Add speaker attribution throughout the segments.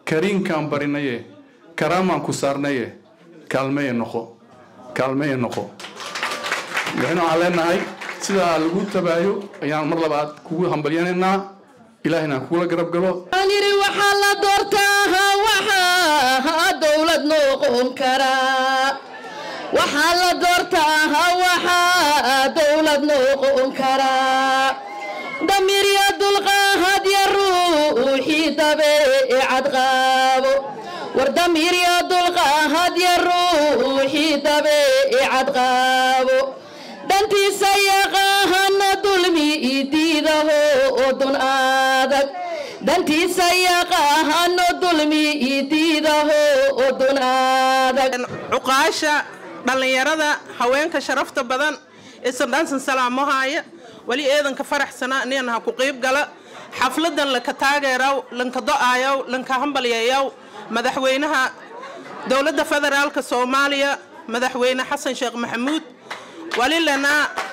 Speaker 1: kariinkaan barinaye karaamaan ku saarnaye kaalmeye noqo kaalmeye noqo madaxweyne waxaan leenahay sidaa lagu tabaayo ayaan mar labaad kugu hambalyanaynaa ilaahina kugula garab galo
Speaker 2: aan yidhi waxaa la doortaa waxaa dowlad noqon karaa waxaa la doortaa waxaa dowlad noqon karaa damirya dulqaahad ya ruuxii dabeecad qaabo war damirya dulqaahad ya ruuxii dabeecad qaabo dantiisa yaqaahana dulmi idiidaho odun adag dantiisa yaqaahano dulmi idiidaho odun adag
Speaker 3: cuqaasha dhallinyarada haweenka sharafta badan isan dhansan salaamohaaya weli eedanka faraxsana nin ha ku qiib gala xafladan lanka taageeraw lanka do-aayaw lanka hambalyayaw madaxweynaha dowladda federaalka soomaaliya madaxweyne xasan sheekh maxamuud wali lana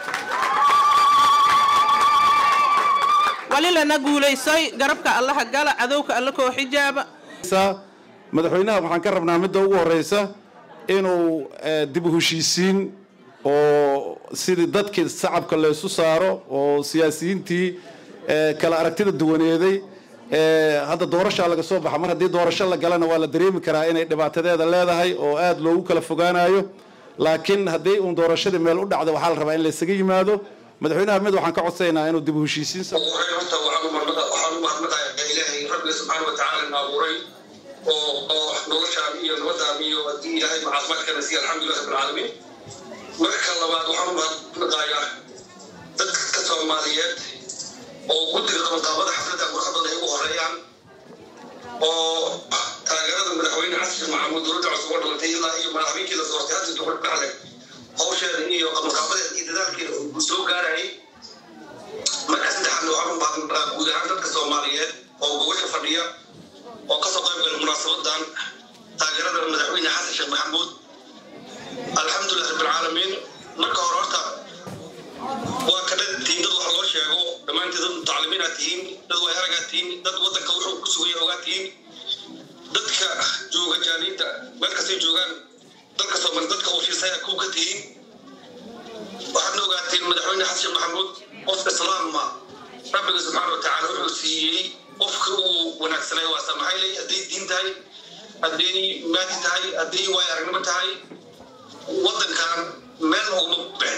Speaker 3: wali lana guulaysay garabka allaha gala cadowka alla koo xijaaba
Speaker 4: madaxweynaha waxaan ka rabnaa midda ugu horeysa inuu dib u heshiisiin oo sidii dadkii shacabka laysu saaro oo siyaasiyiintii kala aragtida duwaneeday hadda doorashaa laga soo baxa mar haddii doorasho la galana waa la dareemi karaa inay dhibaatadeeda leedahay oo aada loogu kala fogaanayo laakiin haddii uun doorashadii meel u dhacda waxaa la rabaa in laysaga yimaado madaxweynaha mid waxaan ka codsaynaa inuu dib u heshiisiin
Speaker 5: horta waxaan u mahadnaqayaa ilaahay rabbiga subxaana watacaala na abuuray oo oo noloshaan iyo nabadaan iyo haddii ilaahay caafimaadkana siiya alxamdulilah rabbilcaalamiin marka labaad waxaan u mahadnaqayaa dadka soomaaliyeed oo guddiga qabanqaabada xafladda warqadooda ay ugu horeeyaan oo taageerada madaxweyne xasan sheekh maxamuud dowladda cusub oo dhalatay ilaa iyo madaxweynkii la doortay hadda dowlad dhaxle hawsheeda iyo qabanqaabadeeda iyo dadaalkeeda uu soo gaarayay marka saddexaadna waxaan u mahadnaqaa guud ahaan dadka soomaaliyeed oo gobasha fadhiya oo kasoo qayb galay munaasabadan taageerada madaxweyne xasan sheekh maxamuud alxamdulilah rabbilcaalamiin marka hore horta waa ka dhadtiin dad wax loo sheego dhammaantii dad mutacalimiinaad tihiin dad way aragaad tihiin dad waddanka wuxuu ku sugaya ogaad tihiin dadka jooga jaaniinta meel kastay joogaan dalka soomaali dadka ofiisaya kuw ka tihiin waxaadna ogaateen madaxweyne xasan sheekh maxamuud qofka islaamma rabbiga subxaana watacaala wuxuu siiyey qofka uu wanaagsanay waa samaxaylay hadday diin tahay hadday maadi tahay hadday waay aragnimo tahay waddankan meel uguma bixin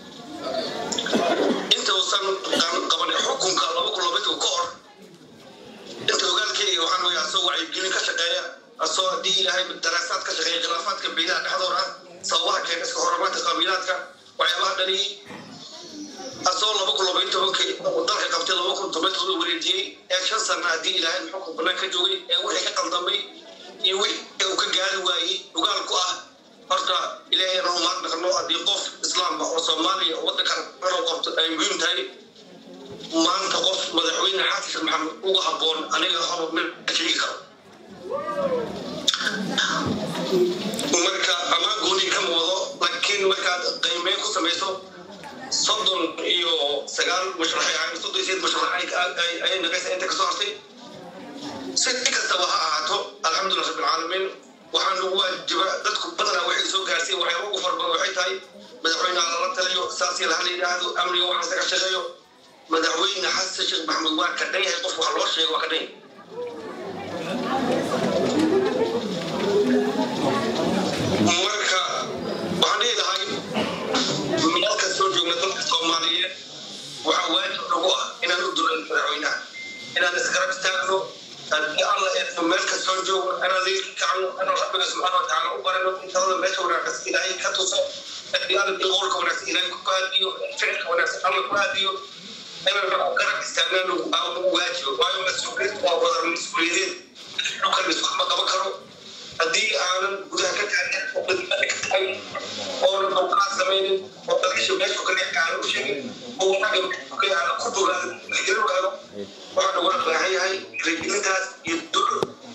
Speaker 5: inta uusan qaban xukunka laba kun labadii ka hor inta ogaalkeyga waxaan weya asoo wacyigelin ka shaqeeya asoo haddii ilaahay daraasaad ka shaqeeya khilaafaadka beelaha dhexdooda ah sababaha keena iska horamaadka qabiilaadka waxyaabaha dhaliyey asoo laba kun labayn tobankii dalka qabtay laba kun toban todoba wareejiyey ee shan sana haddii ilaahay xukun banaan ka joogay ee wixii ka qaldamay iyo wixii uu ka gaari waayey ogaal ku ah horta ilaahay inaan umaad naqno haddii qof islaamba oo soomaaliya oo waddankan inuu qabto ay muhiim tahay maanta qof madaxweyne xasan sheekh maxamed uga habboon aniga haba mid sheegi karo marka amaan gooni kama wado laakiin markaad qiimeyn ku samayso soddon iyo sagaal mashraxay ahayn soddon iyo sideed mashrax ayay naqaysa inta kasoo hartay si kastaba ha ahaato alxamdulilah rabbilcaalamiin waxaan ugu waajiba dadku badanaa waxay soo gaarsiin waxyaaba ugu farbadan waxay tahay madaxweyneha lala taliyo saasii laha la yidhaahdo amniga waxaas laga shaqeeyo madaxweyne xasan sheekh maxamuud waa ka dhan yahay qof wax loo sheego waa ka dhan marka waxaan dhihi lahay meel kastoo joogna dalka soomaaliyeed waxaa waajib nagu ah inaan u dulan madaxweynaha inaan isgarab istaagno haddii alla eedno meel kastoo joogo inaan liilka kacno inaan rabbiga subxaana watacaala u barano intada meesha wanaagsan ilaahay ka tuso haddii alla qowlka wanaagsan ilaahay ku aadiyo ficilka wanaagsan alla ku aadiyo inaan garab istaagnaanu nagu waajibo waayo mas-uuliyad waa wada mas-uuliyadeed dhulkan iskuma qaban karo haddii aanan gudaha ka taagan oo badbaada ka tahay oonan dowqaad samaynin oo dalkisha meesha ka dhex aanan u sheegin oo wanaagga ka aanan ku bogaadin xijiro helo waxaan uga baahan yahay reegelintaas iyo duco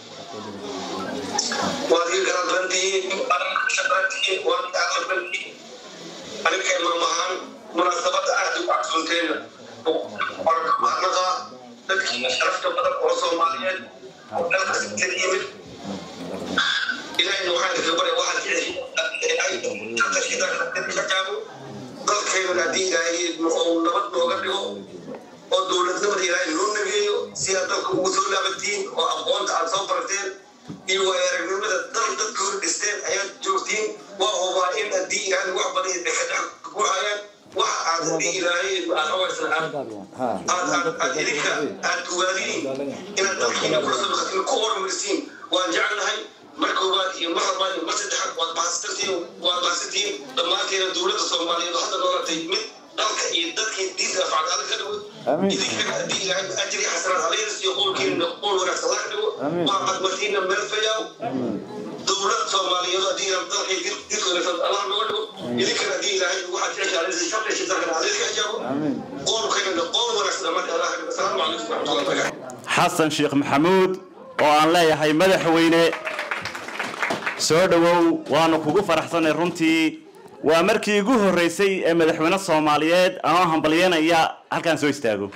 Speaker 5: waad iga garan badan tihiin shaqaan tihiin waad iga aqal badan tihiin aniga imaam ahaan munaasabada aad u cagsoonteena mahadnaqa dadkii iyo sharafta badan oo soomaaliyeed oo dalkasi ka yimid ilahayna waxaan kaga barya waxaad jeceshay ay dalkeena haddii ilaahay oo nabad nooga dhigo oo dowladnimada ilaahay loo nageeyo si aad dalka ugu soo laabatiin oo aqoonta aad soo barateen iyo waayo-aragnimada dal dadka hor dhisteen ayaad joogtiin waa hubaa in haddii ilaahay wax badan idinka ku hayaan waxa aad haddii ilaahay aad hawaysan aad aad idinka aad kuwaadiniin inaad dalkiina kula soo dhaqatiin ku horumarisiin waan jeclahay mar koowaad iyo mar labaad iyo mar saddexaad waad mahadsantiin waad mahadsantiin dhammaanteena dowladda soomaaliyeed oo hadda noolatay mid dalka iyo dadkii diinta afcad alla ka dhigo idinkana haddii ilaahay ajri xasanaad alaynas iyo qowlkiina qowl wanaagsan alla ka dhigo waxaad martiina meel fayaaw dowlad soomaaliyeed haddii ilaahay dalkay diinta wanaagsan allah nooga dhigo idinkana haddii ilaahay waxaad jeceshay alaynas sharta shaytankana alaynas ka ajaabo qowlkayna qowl wanaagsan dhammaan allah ka dhigo asalaamu calaykum waraxmatullahi wabarakatu
Speaker 6: xasan sheekh maxamuud oo aan leeyahay madaxweyne soo dhowow waanu kugu faraxsanay runtii waa markii igu horreysay ee madaxweyne soomaaliyeed anoo hambalyanaya halkaan soo istaago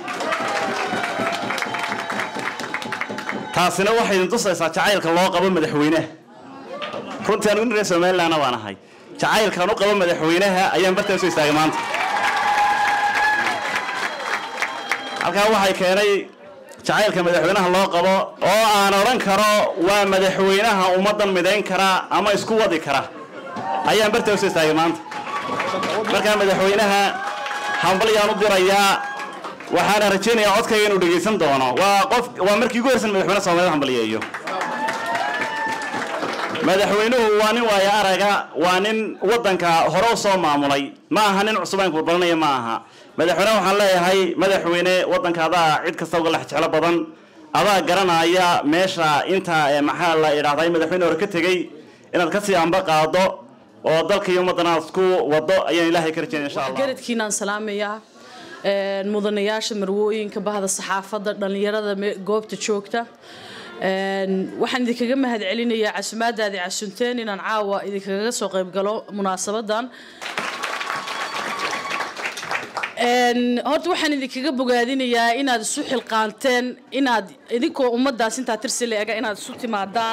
Speaker 6: taasina waxay idin tusaysaa jacaylka loo qabo madaxweynaha runtii anigu nin reer somalilandna waan ahay jacaylkaan u qabo madaxweynaha ayaan bartaan soo istaagay maanta halkaa waxay keenay jacaylka madaxweynaha loo qabo oo aan odhan karo waa madaxweynaha ummaddan midayn kara ama isku wadi kara ayaan bartaa usoo istaagay maanta markaa madaxweynaha hambalyaan u dirayaa waxaana rajaynayaa codkayga inuu dhegaysan doono waa qof waa markii ugu horsan madaxweyne soomaaliyed hambalyeeyo madaxweynuhu waa nin waayo araga waa nin waddanka hore u soo maamulay ma aha nin cusub aan kurbalanaya ma aha madaxweyne waxaan leeyahay madaxweyne waddanka adaa cid kasta uga lex jeclo badan adaa garanaya meesha inta maxaa la idhahdaa madaxweyne hore ka tegey inaad kasii amba qaado oo dalka iyo ummaddan aad isku wado ayaan ilaahay ka rajaynaya insha allah
Speaker 2: garadkiinaan salaamayaa mudanayaasha marwooyinka bahda saxaafadda dhallinyarada goobta joogta waxaan idinkaga mahad celinayaa casumaadaadi casunteen inaan caawa idinkaga soo qayb galo munaasabadan horta waxaan idinkaga bogaadinayaa inaad isu xilqaanteen inaad idinkoo ummadaas intaa tirsi la-ega inaad isu timaadaan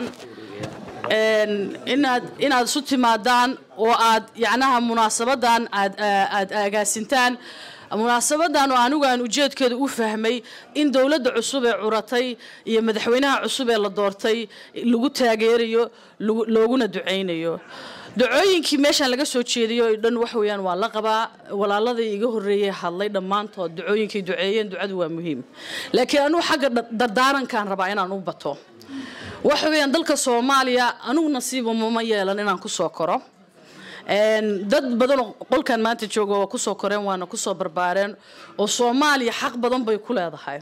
Speaker 2: inaad inaad isu timaadaan oo aad yacnaha munaasabadan aad aad agaasintaan munaasabadan oo anigu aan ujeedkeeda u fahmay in dowladda cusub ee curatay iyo madaxweynaha cusub ee la doortay lagu taageerayo looguna ducaynayo dacooyinkii meeshaan laga soo jeediyo o dhan wax weeyaan waa la qabaa walaaladii iga horreeyey hadlay dhammaantood dacooyinkay duceeyeen ducadu waa muhiim laakiin anugu xagga dardaarankaan rabaa inaan u bato waxa weeyaan dalka soomaaliya anugu nasiiba mama yeelan inaan kusoo koro dad badanoo qolkan maanta jooga waa kusoo koreen waana kusoo barbaareen oo soomaaliya xaq badan bay ku leedahay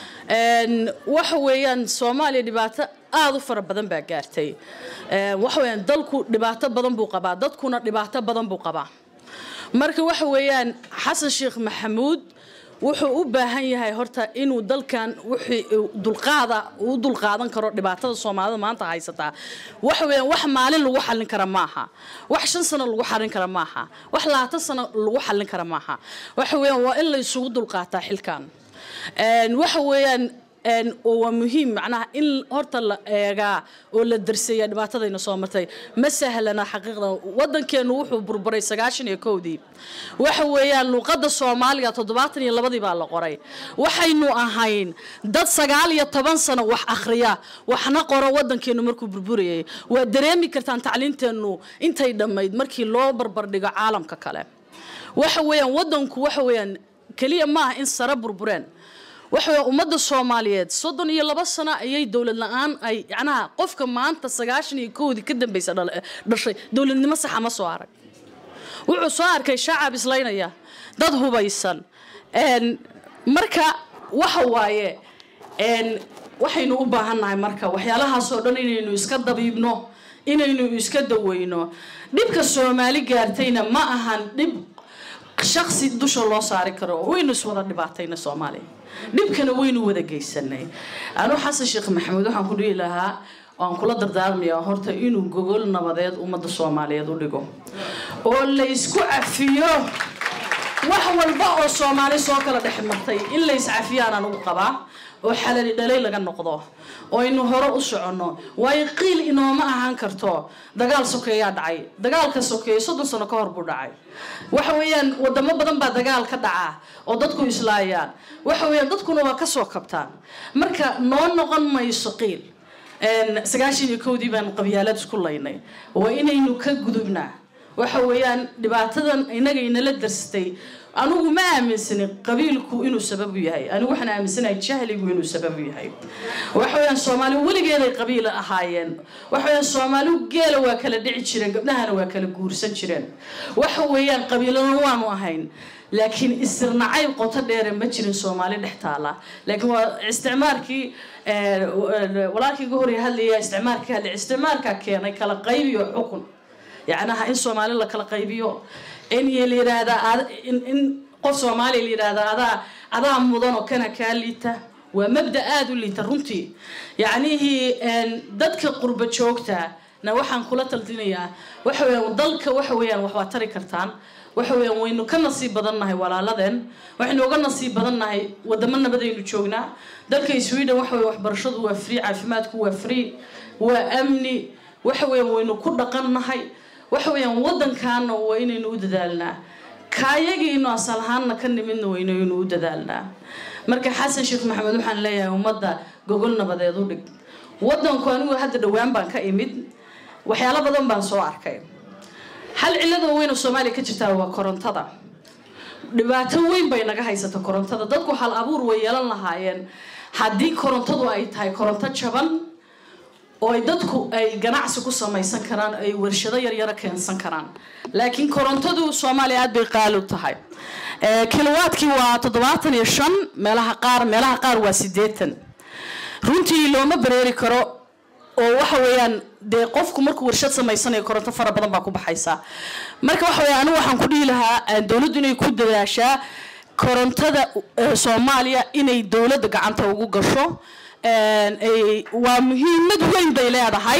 Speaker 2: waxa weeyaan soomaaliya dhibaato aada u fara badan baa gaartay waxa weeyaan dalku dhibaato badan buu qabaa dadkuna dhibaato badan buu qabaa marka waxa weeyaan xasan sheekh maxamuud wuxuu u baahan yahay horta inuu dalkan wixii dulqaada uu dulqaadan karo dhibaatada soomaalida maanta haysataa waxa weeyaan wax maalin lagu xallin kara maaha wax shan sano lagu xallin kara maaha wax labaatan sano lagu xallin kara maaha waxa weeyaan waa in la isugu dulqaataa xilkan waxa weeyaan oo waa muhiim macnaha in horta la eegaa oo la darseeyaa dhibaatadayna soo martay ma sahlana xaqiiqda waddankeenu wuxuu burburay sagaashan iyo kowdii waxa weeyaan luuqadda soomaaliga toddobaatan iyo labadii baa la qoray waxaynu ahayn dad sagaal iyo toban sano wax akhriya waxna qoro waddankeenu markuu burburayay waa dareemi kartaan tacliinteennu intay dhammayd markii loo barbardhigo caalamka kale waxa weeyaan waddanku waxa weeyaan keliya maaha in sare burbureen waxa weya ummadda soomaaliyeed soddon iyo laba sano ayay dowlad la-aan ay yacnaha qofka maanta sagaashan iyo kowdii ka dambaysa dhashay dowladnimo saxa ma soo arag wuxuu soo arkay shacab islaynaya dad hubaysan marka waxa waaye waxaynu u baahannahay marka waxyaalahaasoo dhan inaynu iska dabiibno inaynu iska daweyno dhibka soomaali gaartayna ma ahan dhib shaksi dusha loo saari karo waynu iswada dhibaatayna soomaaliya dhibkana waynu wada geysanay anuu xasan sheekh maxamuud waxaan ku dhihi lahaa waan kula dardaarmayaa horta inuu gogol nabadeed ummadda soomaaliyeed u dhigo oo la isku cafiyo wax walba oo soomaali soo kala dhex martay in la iscafiyaan anugu qabaa oo xalali dhalay laga noqdo oo aynu hore u soconno waayo qiil inooma ahaan karto dagaal sokeeyaa dhacay dagaalka sokeeye soddon sano ka hor buu dhacay waxa weeyaan wadamo badan baa dagaal ka dhaca oo dadku islaayaan waxa weeyaan dadkuna waa kasoo kabtaan marka noo noqon mayso qiil sagaashan iyo kowdii baan qabyaalad isku laynay waa inaynu ka gudubnaa waxa weeyaan dhibaatadan inaga inala darsatay anigu ma aaminsanin qabiilku inuu sababu yahay anigu waxaan aaminsanahay jahligu inuu sababu yahay waxa weeyaan soomaali weligeeday qabiil ahaayeen waxa weeyaan soomaaligu geela waa kala dhici jireen gabdhahana waa kala guursan jireen waxa weeyaan qabiilana waanu ahayn laakiin isirnacay qoto dheere ma jirin soomaali dhex taala laakiin waa isticmaalkii walaalkii uga horey hadlaya isticmaalka hadlay isticmaalka keenay kala qaybiyo xukun yacnaha in soomaali la kala qaybiyo in la yidhaahdaa in qof soomaaliya la yidhaahdaa adaa adaa mudan oo kana kaa liita waa mabda aada u liita runtii yacnihii dadka qurba joogta na waxaan kula taldinayaa waxa weeyaan dalka waxa weeyaan wax waa tari kartaan waxa weeyaan waynu ka nasiib badannahay walaaladeen waxaynu uga nasiib badannahay wadamo nabadaynu joognaa dalka sweden waxa weye waxbarashadu waa free caafimaadku waa free waa amni waxa weeyaan waynu ku dhaqannahay waxa weeyaan waddankaana waa inaynu u dadaalnaa kaayagiinu asal ahaanna ka nimidna waynaynu u dadaalnaa marka xasan sheekh maxamed waxaan leeyahay ummadda gogol nabadeed u dhig waddanku anigu hadda dhowaan baan ka imid waxyaalo badan baan soo arkay hal cillada weyna soomaaliya ka jirtaa waa korontada dhibaato weyn bay naga haysata korontada dadku hal abuur way yeelan lahaayeen haddii korontadu ay tahay koronto jaban oo ay dadku ay ganacsi ku samaysan karaan ay warshado yaryaro keensan karaan laakiin korontadu soomaaliya aad bay qaali u tahay kilowaadkii waa toddobaatan iyo shan meelaha qaar meelaha qaar waa siddeetan runtii looma bareeri karo oo waxa weeyaan dee qofku markuu warshad samaysanayo koronto fara badan baa ku baxaysa marka waxa weya anigu waxaan ku dhihi lahaa dowladdu inay ku dadaashaa korontada soomaaliya inay dowladda gacanta ugu gasho waa muhiimad weyn bay leedahay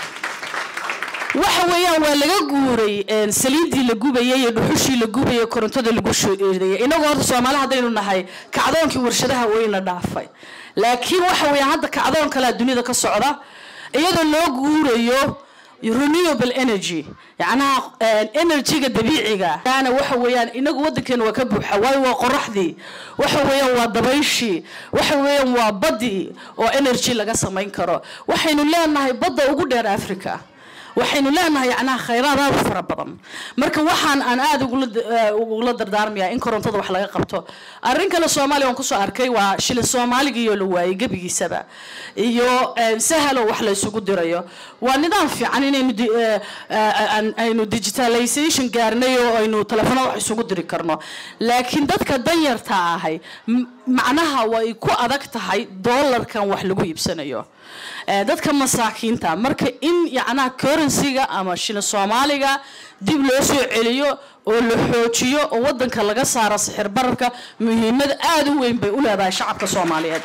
Speaker 2: waxa weeyaan waa laga guuray saliidii la gubayay iyo dhuxushii la gubayay korontada lagu shoeedeeyay inagoo horta soomaali haddaynu nahay kacdoonkii warshadaha weyna dhaafay laakiin waxa weeyaan hadda kacdoon kalea dunida ka socda iyadoo loo guurayo renewable energy yacnaha energyga dabiiciga ana waxa weeyaan inagu waddankeena waa ka buuxa waayo waa qoraxdii waxa weeyaan waa dabayshii waxa weeyaan waa baddii oo energy laga samayn karo waxaynu leenahay badda ugu dheer africa waxaynu leenahay yacnaha khayraad aad u fara badan marka waxaan aan aada ugula dardaarmayaa in korontada wax laga qabto arrin kale soomaaliya waan kusoo arkay waa shilin soomaaligiioo la waayay gebigiisaba iyo sahalo wax la isugu dirayo waa nidaam fiican inaynu aynu digitalization gaarnay oo aynu telefoonada wax isugu diri karno laakiin dadka danyarta ahay macnaha way ku adag tahay doolarkan wax lagu iibsanayo dadka masaakiinta marka in yacnaha currencyga ama shilin soomaaliga dib loo soo celiyo oo la xoojiyo oo waddanka laga saaro sixir bararka muhiimad aada u weyn bay u leedahay shacabka soomaaliyeed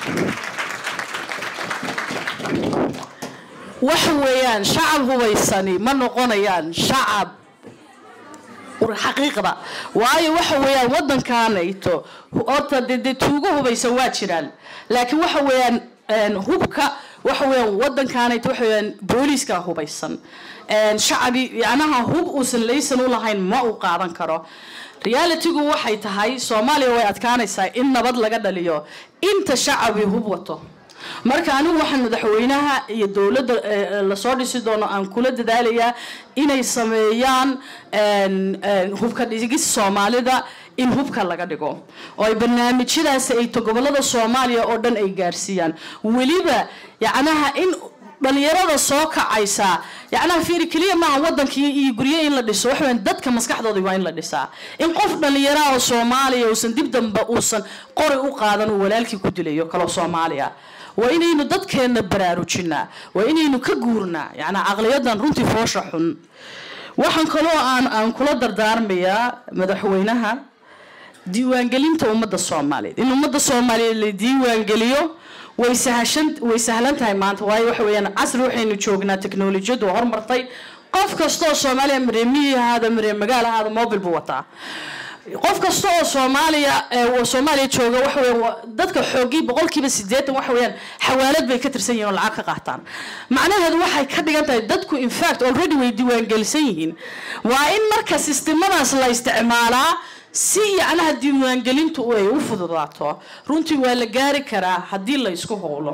Speaker 2: waxa weeyaan shacab hubaysani ma noqonayaan shacab xaqiiqda waayo waxa weeyaan waddankaanayto horta de dee tuugo hubaysan waa jiraan laakiin waxa weeyaan hubka waxa weeyaan waddankaanayto waxa weeyaan booliiska hubaysan shacabi yacnaha hub uusan laysan u lahayn ma uu qaadan karo realitygu waxay tahay soomaaliya way adkaanaysaa in nabad laga dhaliyo inta shacabi hub wato marka anigu waxaan madaxweynaha iyo dowladda lasoo dhisi doono aan kula dadaalayaa inay sameeyaan hubka dhigis soomaalida in hubka laga dhigo oo ay barnaamijyadaasi ay to gobolada soomaaliya oo dhan ay gaarsiiyaan weliba yacnaha in dhalinyarada soo kacaysa yacnaha fiiri keliya maaha wadankii iyo guryo in la dhiso waxa weyan dadka maskaxdooda waa in la dhisaa in qof dhalinyara oo soomaaliya uusan dib dambe uusan qori u qaadan uu walaalkii ku dilayo kaloo soomaaliya waa inaynu dadkeenna baraarujinaa waa inaynu ka guurnaa yacnaa caqliyadan runtii foosha xun waxaan kaloo aan aan kula dardaarmayaa madaxweynaha diiwaangelinta ummadda soomaaliyeed in ummadda soomaaliyeed la diiwaangeliyo way sahashan way sahlan tahay maanta waayo waxa weeyaan casri waxaynu joognaa teknolojiyadu hormartay qof kastoo soomaaliya maree miyi ahaada maree magaal ahaada mobil buu wataa qof kasta oo soomaaliya ee, oo soomaaliya jooga waxa weeyaan waa- dadka xoogii boqolkiiba sideetan waxa weeyaan xawaalad bay ka tirsan yihiin oo lacag ka qaataan macnaheedu waxay ka dhigan tahay dadku in fact already way diiwaangelisan yihiin waa in marka sistemadaas la isticmaalaa si yacnaha diiwaangelintu ay u fududaato runtii waa la gaari karaa haddii la isku howlo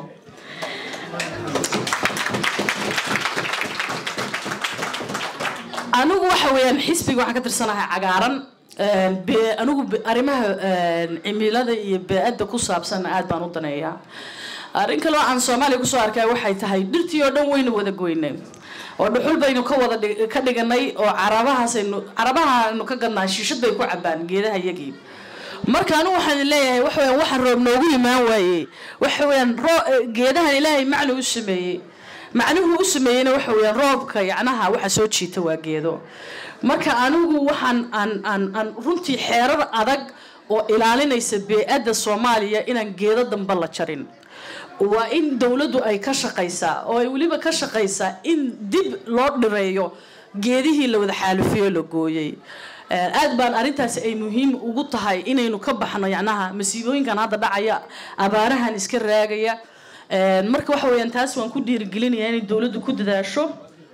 Speaker 2: anigu waxa weeyaan xisbiga waxaan ka tirsanahay cagaaran Een, be- anigu be- arrimaha een, cimilada iyo bee-adda ku saabsan aad baan u daneeyaa arrin kaloo aan soomaaliya kusoo arkay waxay tahay dhirtii oo dhan waynu wada goynay oo dhuxul baynu ka wada dhig- ka dhiganay oo carabahaasaynu carabahaaynu ka gadnaa shiishad bay ku cabaan geedaha iyagii marka anigu waxaan leeyahay waxa weeyaan waxaan roob noogu imaan waayey waxa weeyaan roo- eh, geedahan ilaahay macni u sameeyey macnuhu u sameeyeyna waxa weeyaan roobka yacnaha waxa soo jiita waa geedo marka anigu waxaan aan aan aan runtii xeerar adag oo ilaalinaysa bee-adda soomaaliya inaan geedo dambe la jarin waa in dowladdu ay ka shaqaysaa oo ay weliba ka shaqaysaa in dib loo dhireeyo geedihii la wada xaalufiyo la gooyey Ee, aad baan arrintaasi ay muhiim ugu tahay inaynu ka baxno yacnaha masiibooyinkan hadda dhacaya abaarahan iska raagaya Ee, marka waxa weeyaan taas waan ku dhiirigelinayaa inay dowladdu ku dadaasho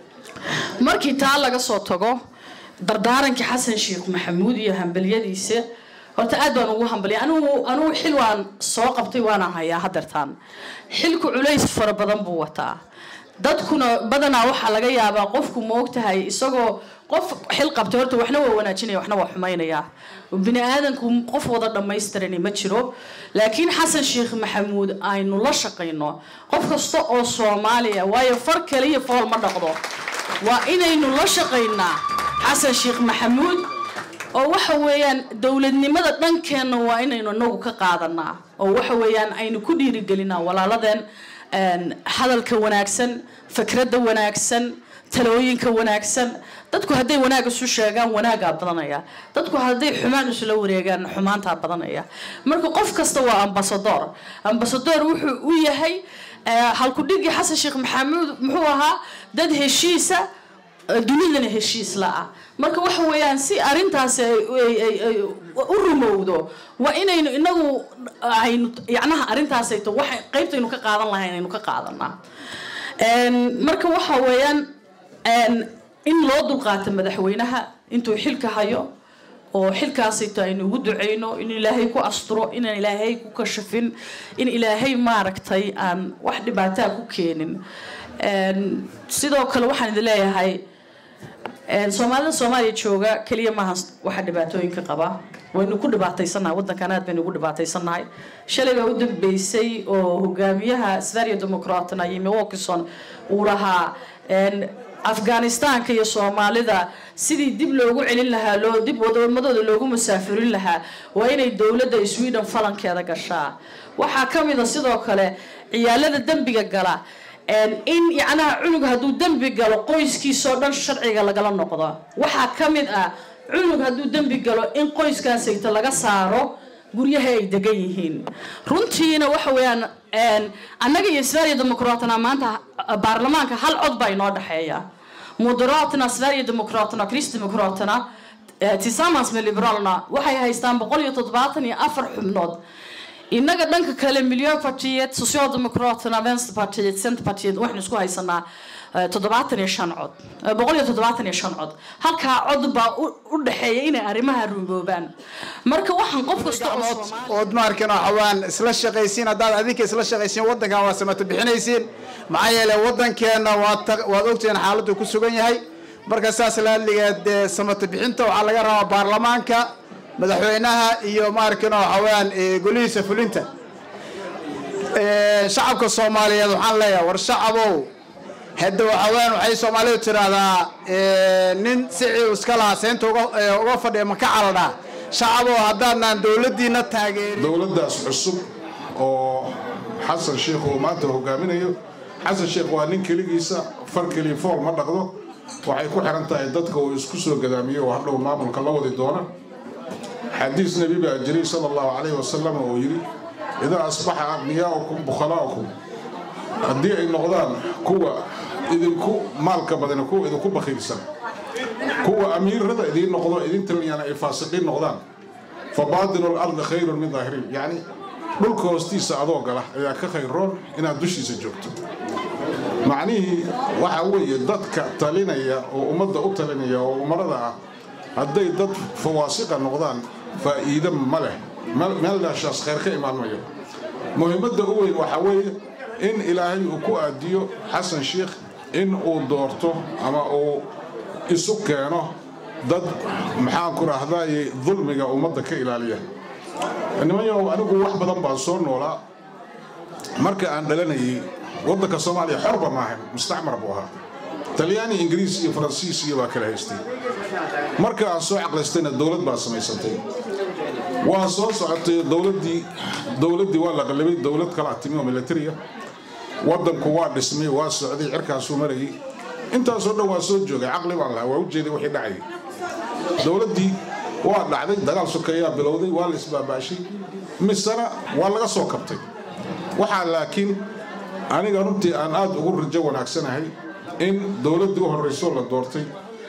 Speaker 2: markii taa laga soo tago dardaarankii xasan sheekh maxamuud iyo hambalyadiisa horta aad baan ugu hambalya anigu anigu xil waan soo qabtay waana hayaa hadeertaan xilku culays fara badan buu wataa dadkuna badanaa waxaa laga yaabaa qofku ma ogtahay isagoo qof xil qabtay horta waxna waa wanaajinaya waxna waa xumaynaya bini aadanku qof wada dhammaystirani ma jiro laakiin xasan sheekh maxamuud aynu la shaqayno qof kasta oo soomaaliya waayo far kaliya fool ma dhaqdo waa inaynu la shaqaynaa xasan sheekh maxamuud oo waxa weeyaan dowladnimada dhankeenna waa inaynu inagu ka qaadanaa oo waxa weeyaan aynu ku dhiirigelinaa walaaladeen een, hadalka wanaagsan fikradda wanaagsan talooyinka wanaagsan dadku hadday wanaag isu sheegaan wanaagaa badanaya dadku hadday xumaan isula wareegaan xumaantaa badanaya marka qof kasta waa ambasador ambasador wuxuu u yahay eh, halkudhigii xasan sheekh maxamuud muxuu ahaa dad heshiisa dunidana heshiis la-ah marka waxa weeyaan si arrintaasi ay ay- ay- ay u rumowdo waa inaynu inagu aynu yacnaha arrintaasayto waxa qaybtaynu ka qaadan lahayn aynu ka qaadanaa Een, marka waxa weeyaan een, in loo dulqaato madaxweynaha intuu xilka hayo oo xilkaasayto aynu ugu duceyno in ilaahay ku asturo inaan ilaahay ku kashafin in ilaahay maaragtay aan wax dhibaataa ku keenin Een, sidoo kale waxaan idin leeyahay Een, soomaalida soomaaliya jooga keliya maaha waxa dhibaatooyinka qaba waynu ku dhibaataysannahay waddankan aad baynu ugu dhibaataysannahay shalay baa u dambeysay oo hogaamiyaha sverige democratna yimi wilkinson uu lahaa een, afghanistaanka iyo soomaalida sidii dib loogu celin lahaa loo dib wadamadooda loogu musaafirin lahaa waa inay dowladda sweden falankeeda gashaa waxaa ka mid a sidoo kale ciyaalada dembiga gala een, in yacnaha cunug hadduu dembi galo qoyskiisoo dhan sharciga lagala noqdo waxaa ka mid ah cunug hadduu dembi galo in qoyskaasayto laga saaro guryaha ay degan yihiin runtiina waxa weeyaan een, annaga iyo sverige democratna maanta ah, baarlamaanka hal cod baa inoo dhexeeya moderaterna sverige democratna kristdemocratna eh, tillsammans med liberalerna waxay haystaan boqol iyo toddobaatan iyo afar xubnood innaga dhanka kale miljöpartiet socialdemokraterna vänsterpartiet centerpartiet waxaynu isku haysanaa eh, toddobaatan iyo shan cod eh, boqol iyo toddobaatan iyo shan cod halkaa cod baa u- u dhexeeya inay arrimaha rumoobaan marka waxaan qof kasta oo Soomaali-
Speaker 7: ood maarkin waxawaan isla shaqaysiin haddaad adinka isla shaqaysiin waddankan waa samato bixinaysiin maxaa yeelay waddankeenna waad ta- waad ogtihiin xaaladdu ku sugan yahay marka saas laadligeed dee samato bixinta waxaa laga rabaa baarlamaanka madaxweynaha iyo maarkin waxawaan golihiisa fulinta Ee, shacabka soomaaliyeed waxaan leeyahay war shacabow hadda waxawaan waxay soomaalidu tiraahdaa ee, nin sicii iska lahaa seynta uga- ee, uga fadhiya maka caladhaa shacabow haddaadnaan dowladdiina taageerin
Speaker 8: dowladdaas cusub oo xasan sheekh uu maanta hogaaminayo xasan sheekh waa nin keligiisa far keliya fool ma dhaqdo waxay ku xiran tahay dadka uu isku soo gadaamiyo oo hadhow maamulka la wadi doona xadiis nebi baa jiray sala allahu calayhi wasalam oo yidhi idaa asbaxa aqniyaa'ukum bukhalaa'ukum haddii ay noqdaan kuwa idinku maalka badan kuwa idinku bakiilsan kuwa amiirada idiin noqdo idin taliyana ay faasiqiin noqdaan fa baatinu lardi khayrun min daahiriin yacni dhulka hoostiisa adoo gala ayaa ka khayroon inaad dushiisa joogto macnihii waxa weeye dadka talinaya oo ummadda u talinaya oo umarada ah hadday dad fawaasiqa noqdaan faa'iido ma leh meeldhaashaas khayr ka imaan mayo muhiimadda u weyn waxaa weeye in ilaahay uu ku aadiyo xasan sheikh in uu doorto ama uu isu keeno dad maxaan ku rahdaye dulmiga ummadda ka ilaaliya nimanyow anigu wax badan baan soo noolaa marka aan dhalanayay waddanka soomaaliya xorba maahan mustacmar buu ahaa talyaani ingiriis iyo faransiis iyo baa kala haystay marka aan soo caqlaystayna dowlad baa samaysantay waa soo socotay dowladdii dowladdii waa la qallabay dowlad kala timi oo militariya waddanku waa dhismay waa socday cirkaasuu marayay intaasoo dhan waa soo joogay caqli baan lahaa waa u jeeday wixii dhacayay dowladdii waa dhacday dagaal sokeeyaa bilowday waa la isbaabaashay misena waa laga soo kabtay waxaa laakiin aniga runtii aan aad ugu rajo wanaagsanahay in dowladdii u horraysoo la doortay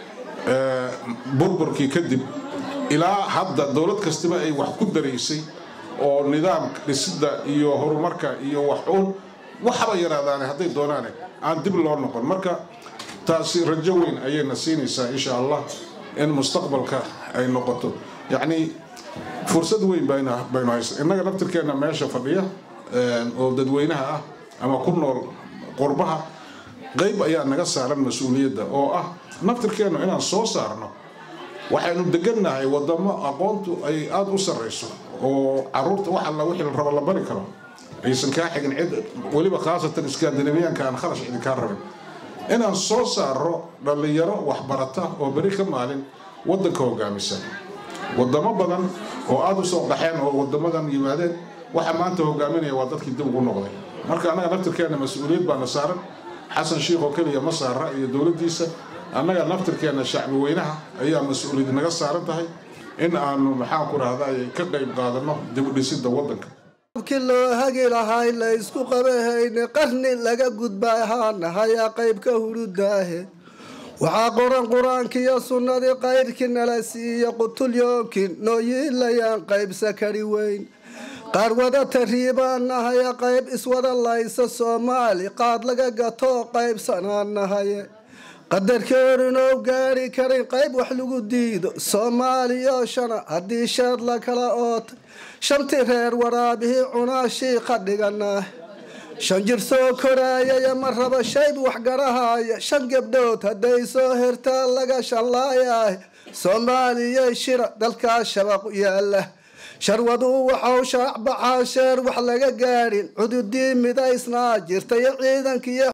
Speaker 8: burburkii kadib ilaa hadda dowlad kastaba ay wax ku daraysay oo nidaamka dhisidda iyo horumarka iyo wax uun waxaba yaraadaane hadday doonaane aan dib loo noqon marka taasi rajo weyn ayayna siinaysaa insha allah in mustaqbalka ay noqoto yacnii fursad weyn baynu haysa innaga naftirkeenna meesha fadhiya oo dadweynaha ah ama ku nool qurbaha qayb ayaa naga saaran mas-uuliyadda oo ah naftirkeennu inaan soo saarno waxaynu degannahay wadamo aqoontu ay aada u sarrayso oo caruurta wax alla wixii la rabo la bari karo aysan kaa xigin cid weliba khaasatan iskaandinabiyaanka aan kharash idinkaa rabin inaan soo saaro dhallinyaro waxbarata oo beri ka maalin waddanka hogaamisa wadamo badan oo aada u soo qaxeen oo wadamadan yimaadeen waxa maanta hogaaminaya waa dadkii dib ugu noqday marka annaga naftirkeenna mas-uuliyad baana saaran xasan sheikh oo keliya ma saara iyo dowladdiisa annaga naftirkeenna shacbi weynaha ayaa mas-uuliyad naga saaran tahay in aanu maxaan ku rahday ka qayb qaadanno dib u dhisidda waddanka
Speaker 9: ki loo hagi lahay la isku qabahayne qarni laga gudba ahaanahayaa qaybka hurudaahe waxaa qoran qur-aankiiyo sunnadii qayrkii nala siiya qutulyoomkii nooyiilayaan qaybsa kari weyn qaar wada tariibaanahaya qayb iswada laysa soomaali qaad laga gatoo qaybsanaanahaye qadarkeerinoo gaari karin qayb wax lagu diido soomaaliyo shana haddii sheed la kala ootay shantii reer waraabihii cunaa shiika dhiganah shan jir soo koraayaya ma raba shayb waxgarahaya shan gabdhood hadday soo hertaa laga shanlaayaah soomaaliya shira dalkaa shabaq yaala sharwaduu waxau shaacbaxaa sheer wax laga gaadhin cududii midaysnaa jirtayo ciidankiiyo